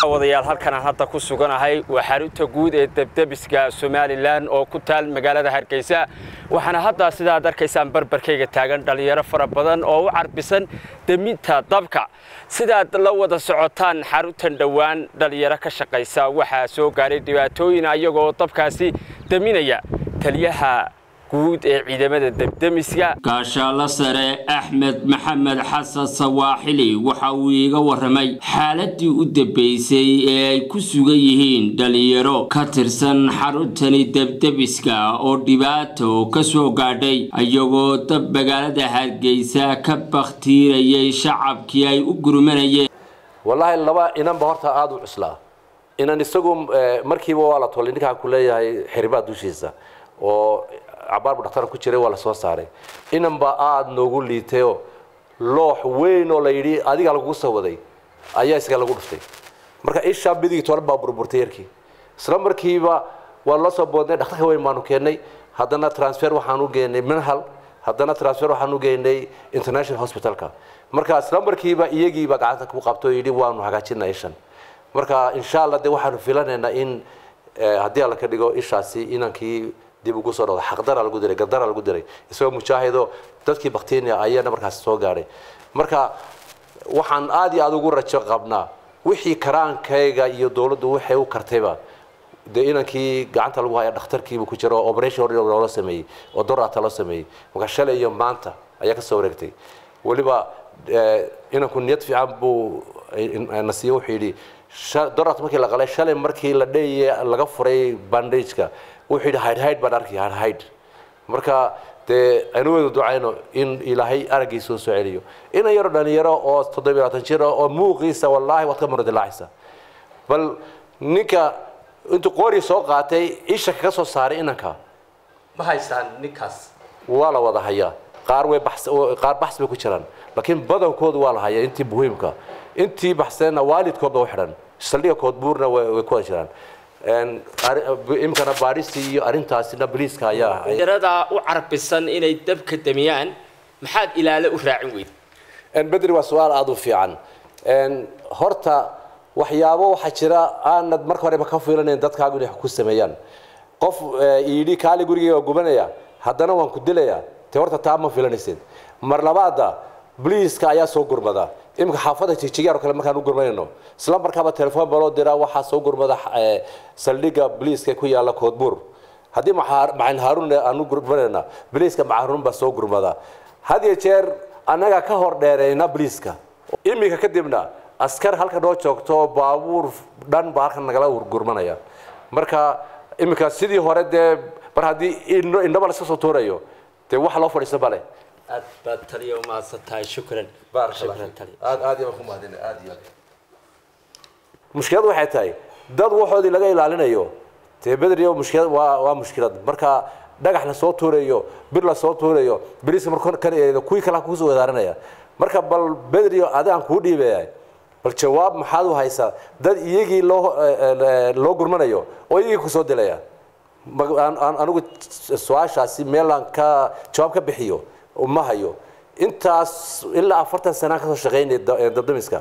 daawadayaal halkan aan hadda ku suganahay waa xarunta guud ee debdebiska somalilan oo ku taal magaalada hargeysa waxaana hadda sidaad arkaysaan barbarkayga taagan dhallinyaro fara badan oo u carbisan deminta dabka sidaad la wada socotaan xaruntan dhowaan dhallinyaro ka shaqaysa waxaa soo gaaray dhibaatooyin ayagoo dabkaasi deminaya taliyaha guud ee ciidamada debdemiska gaashaalo sare axmed maxamed xasan sawaaxili waxa uu iiga waramay xaaladii u dambeysay ee ay ku sugan yihiin dhalinyaro ka tirsan xaruntani debdebiska oo dhibaato ka soo gaadhay iyagoo dab magaalada hargeysa ka bakhtiirayay shacabkii ay u gurmanayeen wallaahi laba inanba horta aada u cuslaa inan isagu markiiba waa la tolay ninkaan ku leeyahay xiribaa dushiisa oo cabaarbu dhakhtar ku jiray waa la soo saaray inanba aada noogu liitayoo loox weyn oo la yidhi adigaa lagugu soo waday ayaa isaga lagu dhuftay marka ishaa midigii toban baa burburtay yarkii isla markiiba waa la soo boodnay dhakhtarka weyn baanu keennay haddana transfer waxaan u geenay minhal haddana transfer waxaan u geynay international hospitalka marka isla markiiba iyagiiba gacanta ku qabto yidhi waanu hagaajinaa ishan marka insha allah dee waxaanu filanaynaa in haddii alla ka dhigo ishaasi inankii dib ugu soo dhawda xaqdara lagu diray gardara lagu diray isagoo mujaahido dadkii baktinia ayaana markaas soo gaadhay marka waxaan aada iyo aada ugu rajo qabnaa wixii karaankayga iyo dowladdu waxay u kartayba dee inankii gacanta lagu haya dhakhtarkiibu ku jiro oo operation loola sameeyey oo dorata loo sameeyey marka shalay iyo maanta ayaa ka soo wareegtay weliba inanku niyad fiican buu na siiye wuxuu yidhi dorat markii la qalay shalay markii la dheeye laga furay bandageka wuxuu yidhi hayd hayd baan arkay hayd hayd marka dee aynu wada ducayno in ilaahay araggiisa u soo celiyo inan yaro dhalinyaro oo toddobiyo labaatan jir oo muuqiisa wallaahi waad ka muradilacaysa bal ninka intuu qoori soo qaatay isha kaga soo saaray inanka ma haystaan ninkaas waa la wada hayaa qaar way qaar baxs bay ku jiraan laakiin badankoodu waa la hayaa intii muhiimka intii baxseenna waalidkoodba u xidhan saldhiga koodbuurna way ku wada jiraan imkana baadhistii iyo arrintaasina boliiska ayaa dhalinyaradaa u carbisan inay dabka damiyaan maxaad ilaalo u raacin weyd bedri waa su-aal aada u fiican horta waxyaabo waxaa jira aanad marka horeba ka fiilanayn dadkaagu inay ku sameeyaan qof yidhi kaali gurigay waa gubanaya haddana waan ku dilayaa te horta taa ma filanaysid mar labaada boliiska ayaa soo gurmada iminka xaafadda jigjigaar kale markaan u gurmanayno isla markaaba telefoon baloo diraa waxaa soo gurmada saldhigga boliiska ku yaala koodbuur haddii macalin haaruun aan u gurmanayna boliiska macaruun baa soo gurmada had iyo jeer annaga ka hor dheereyna boliiska iminka kadibna askar halka noo joogto baabuur dhan baa halkan nagala gurmanaya marka iminka sidii hore dee mar haddii indhaba laska soo tuurayo dee wax loo fadhiisto male aad baad taliya umahadsan tahay shukran shukran taliya aad aad iyo ku mahadina aad iyo mushkiladu waxay tahay dad waxoodii laga ilaalinayo dee bedriyo mushkilad waa waa mushkilad marka dhagax la soo tuurayo bir la soo tuurayo biriska marka kan eedo kuwii kale ku soo wadaaranaya marka bal bedriyo adigaan kuu dhiibaya bal jawaab maxaad u haysaa dad iyagii loo loo gurmanayo oo iyagii ku soo dilaya anigu su-aashaasi meelaan ka jawaab ka bixiyo ma hayo intaas ilaa afartan sanaan kasoo shaqaynay dabdamiska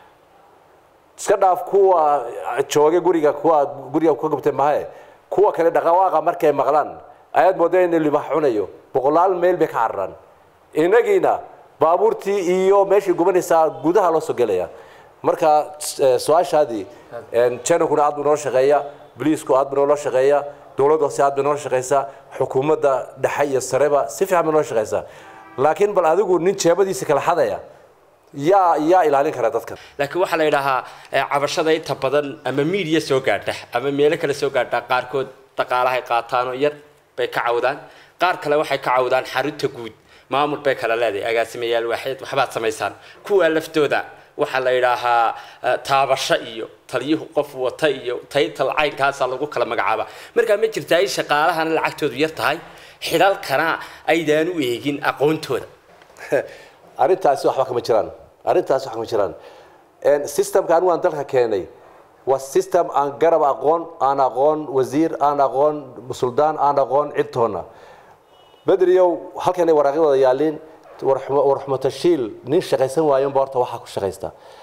iska dhaaf kuwa jooga guriga kuwa guriga ka gubtay mahae kuwa kale dhaqawaaqa markay maqlaan ayaad moodaa in libax cunayo boqolaal meel bay ka cararaan inagiina baabuurtii iyo meeshii gubanaysaa gudaha loo soo gelaya marka su-aashaadii janankuna aad buu noo shaqeeya boliisku aad buu noola shaqeeya dowladda hoose aad bay noo shaqaysaa xukuumadda dhexe iyo sareba si fiican bay noo shaqaysaa laakiin bal adigu nin jeebadiisa kala xadaya yaa yaa ilaalin kara dadkan laakiin waxaa la yidhaahaa cabashada inta badan ama miidiya soo gaadha ama meelo kale soo gaadha qaarkood dhaqaalahay qaataanoo yar bay ka cawdaan qaar kale waxay ka cawdaan xarunta guud maamul bay kala leedahay agaasimayaal waaxeed waxbaad samaysaan kuwa laftooda waxaa la yidhaahaa taabasho iyo taliyuhu qof wata iyo taytal caynkaasaa lagu kala magacaaba markaa ma jirtaa in shaqaalahana lacagtoodu yar tahay xidhalkana aydaan u eegin aqoontooda arrintaasi waxba kama jiraan arrintaasi wax kama jiraan systemka anigu aan dalka keenay waa system aan garab aqoon aan aqoon wasiir aan aqoon suldaan aan aqoon cidtoona bedriyow halkanay waraaqyadooda yaaliin warxumatashiil nin shaqaysan waayanba horta waxaa ku shaqaysta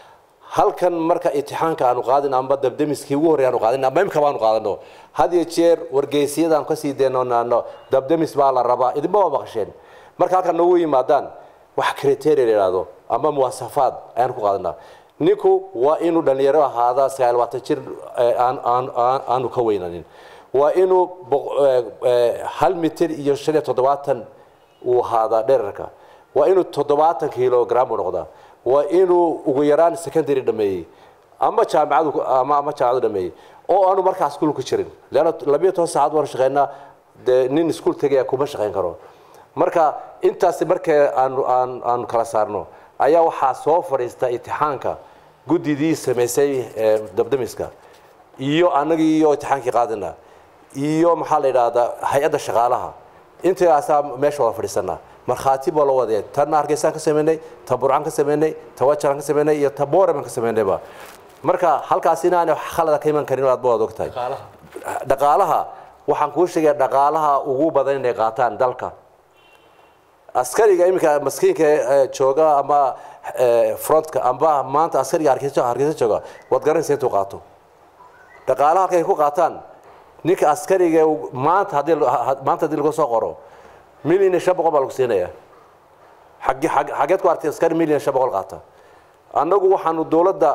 halkan marka itixaanka aanu qaadin amba dabdamiskii ugu horreey aanu qaadin amba imkaba aanu qaadano had iyo jeer wargeysiyadaan kasii deenoonaano dabdamis baa la rabaa idinba waa maqasheen marka halkan noogu yimaadaan wax criteria la yidhaahdo ama muwasafaad ayaan ku qaadanaa ninku waa inuu dhalinyaro ahaada sagaal labaatan jir aanu ka weynanin waa inuu hal mitir iyo shan iyo toddobaatan uu ahaadaa dherarka waa inuu toddobaatan kilogram u noqdaa waa inuu ugu yaraan secondary dhameeyey ama jaamacadu ama ama jaamacadu dhameeyey oo aanu markaa iskuul ku jirin leanna labiyo toban saacad waan shaqeynaa dee nin iskuul tegaya kuma shaqeyn karo marka intaasi markee aanu aan aanu kala saarno ayaa waxaa soo fadhiista itixaanka guddidii samaysay dabdamiska iyo anagii iyo itixaankii qaadina iyo maxaa la yidhaahdaa hay-adda shaqaalaha intaasaa meesha wada fadhiisanaa markhaati baa loo wadee tanna hargeysaan ka sameynay ta burcan ka sameynay ta wajaran ka sameynay iyo ta booreman ka sameynayba marka halkaas inaanay wax khalada ka iman karin aad ba waad ogtahay dhaqaalaha waxaan kuu sheegaya dhaqaalaha ugu badan inay qaataan dalka askariga iminka maskiinka jooga ama frontka amba maanta askariga hargeysa hargeysa jooga waad garanaysa intuu qaato dhaqaalaha halkay ku qaataan ninka askariga maanta haddii maanta haddii lagu soo qoro milyan iyo shan boqol baa lagu siinaya xagge xaggeed ku artay askari milyan iyo shan boqol qaata annagu waxaanu dowladda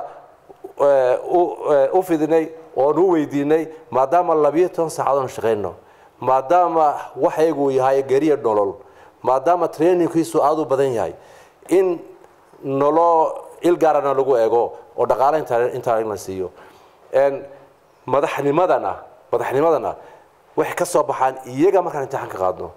u fidinay oon u weydiinay maadaama labiyo toban saacadood aan shaqayno maadaama waxaygu yahay geriya nolol maadaama trainingkiisu aada u badan yahay in noloo ilgaarana lagu eego oo dhaqaale intaa la siiyo madaxnimadana madaxnimadana waxay ka soo baxaan iyaga markaan imtixaan ka qaadno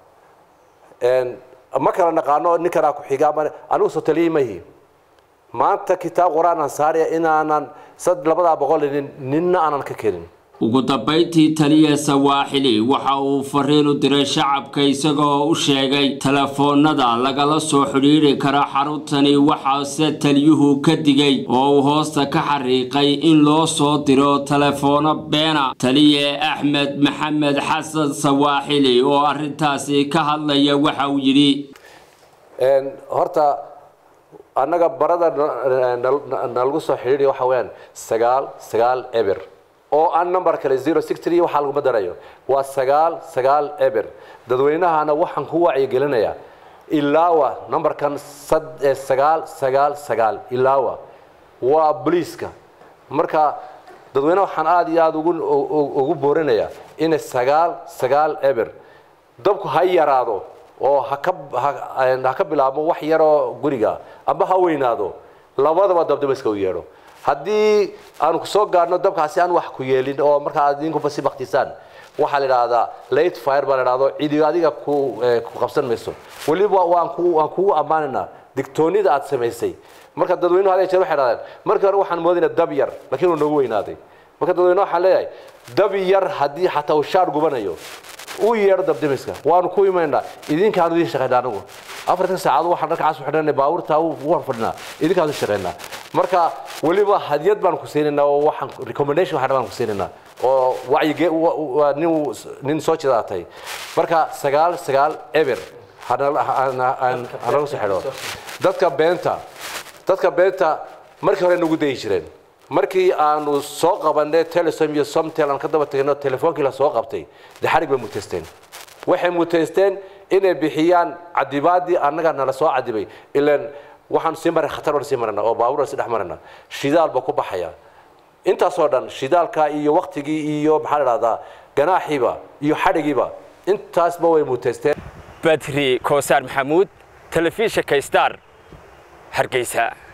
ma kala naqaano ninkanaa ku xiga anigu soo taliyey mahi maanta kitaab qur-aan aan saaraya inaanan sad labadaa boqol ninna aanan ka kelin ugu dambayntii taliya sawaaxili waxa uu fariin u diray shacabka isagoo u sheegay telefoonada lagala soo xidhiiri kara xaruntani waxaase taliyuhu ka digay oo uu hoosta ka xariiqay in loo soo diro teleefoono beena taliye axmed maxamed xasan sawaaxili oo arrintaasi ka hadlaya waxa uu yidhi horta annaga barada nalagu soo xidhiidhi waxa weyaan sagaal sagaal eber oo aan number kale zero six three waxaa laguma darayo waa sagaal sagaal eber dadweynahana waxaan ku wacyigelinayaa ilaawa numberkan sagaal sagaal sagaal ilaawa waa boliiska marka dadweynaha waxaan aada iyo aada ugu ugu boorinayaa inay sagaal sagaal eber dabku ha yaraado oo haka ha ka bilaabmo wax yaroo guriga amba ha weynaado labadaba dabdamiska u yeedho haddii aanu kusoo gaadhno dabkaasi aan wax ku yeelin oo markaa aad idinkuba si baktisaan waxaa la idhaahdaa late fire baa la idhahdo cidi adiga ku ku qabsan mayso weliba waan ku waan kugu ammaanaynaa digtoonida aad samaysay marka dadweynuhu hadee jeer waxay dhahdeen markii hore waxaan moodayna dab yar laakiin uu noogu weynaaday marka dadweynuhu waxaan leeyahay dab yar haddii xataa uu shaar gubanayo u yeedho dabdamiska waanu ku imaynaa idinkaanu idin shaqaynaa anagu afartan saacado waxaan dharka cas u xidhanay baabuurta waan fadhinaa idinkaanu shaqaynaa marka weliba hadiyad baan ku siinaynaa oo waxaan recommendation waxaan baan ku siinaynaa oo wacyige nin nin soo jidaatay marka sagaal sagaal eber hanaga soo xidho dadka beenta dadka beenta markii hore nagu dayi jireen markii aanu soo qabanay telesom iyo somtel aan ka daba tagno telefoonkii la soo qabtay dee xarig bay muteysteen waxay muteysteen inay bixiyaan cadibaadii annaga nala soo cadibay ilaan waxaan sii maray khatar baan sii marana oo baabuur si dhex marana shidaal baa ku baxaya intaasoo dhan shidaalka iyo waktigii iyo maxaa la dhahdaa ganaaxiiba iyo xadhigiiba intaasba way muteysteen badri koosaar maxamuud telefishinka star hargeysa